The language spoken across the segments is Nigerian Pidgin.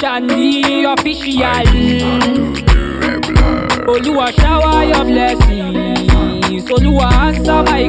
Shandy official. Oluwa shower your blessings. Oluwa answer my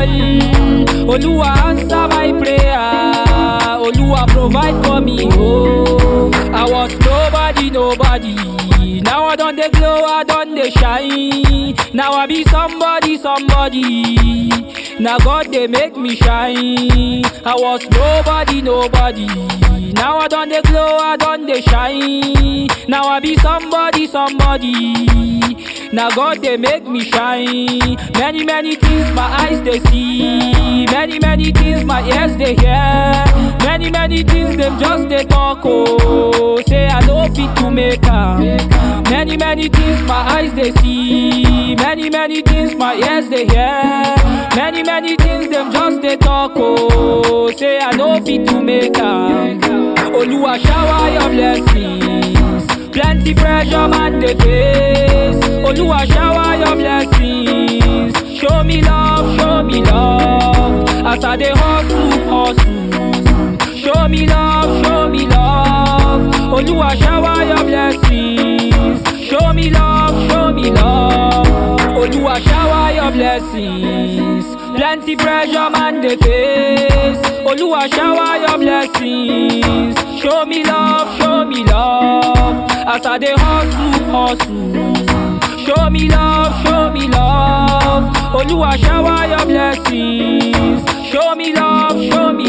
call. Oluwa answer my prayer. Oluwa provide for me. Oh, I was nobody, nobody. Now I done the glow, I done the shine. Now I be somebody, somebody. Now God they make me shine. I was nobody, nobody. Now I done the glow, I done the shine. Now I be somebody, somebody. Now God they make me shine. Many, many things my eyes they see. Many, many things my ears they hear. Many, many things them just they talk. Oh, say I know fit to make am. Many, many things my eyes they see. Many, many things my ears they hear. Many, many things them just they talk. Oh, say I know fit to make am. Oluwa shower your blessings. Plenty pressure man they face. Oluwa shower your blessings. Show me love, show me love. As I dey hustle, hustle. Show me love, show me love. Oluwa shower your blessings. Show me love, show me love. Oluwa shower your blessings. Plenty pressure man dey face. Oluwa shower your blessings. Show me love, show me love. As I dey hustle, hustle. Show me love, show me love. Oluwa shower your blessings. Show me love, show me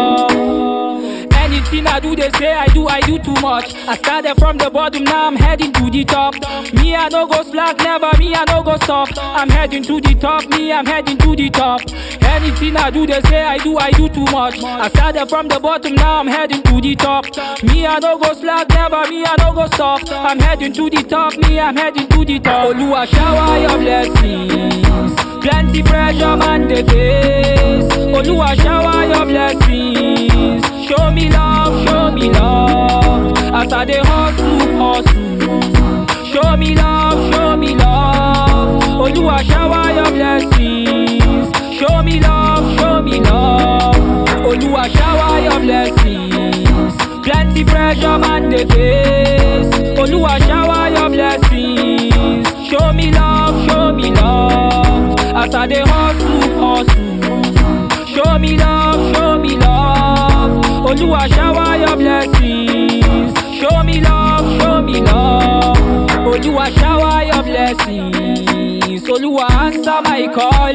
love. Anything I do, they say I do, I do too much. I started from the bottom, now I'm heading to the top. Me, I no go slack, never me, I no go stop. I'm heading to the top, me, I'm heading to the top. Anything I do, they say I do, I do too much. I started from the bottom, now I'm heading to the top. Me, I no go slack, never me, I no go stop. I'm heading to the top, me, I'm heading to the top. Oluwa shower your blessings. Plenty pressure, man, they face. Oluwa shower your blessings. Show me love, show me love. As I dey hustle, hustle. Show me love, show me love. Oluwa shower your blessings. Show me love, show me love. Oluwa shower your blessings. Plenty pressure, man, they face. Oluwa shower your blessings. Show me love, show me love. As I dey hustle, hustle. Show me love, show me love. Oluwa shower your blessings. Show me love, show me love. Oluwa shower your blessings. Oluwa answer my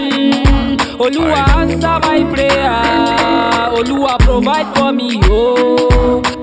call. Oluwa answer my prayer. Oluwa provide for me, oh.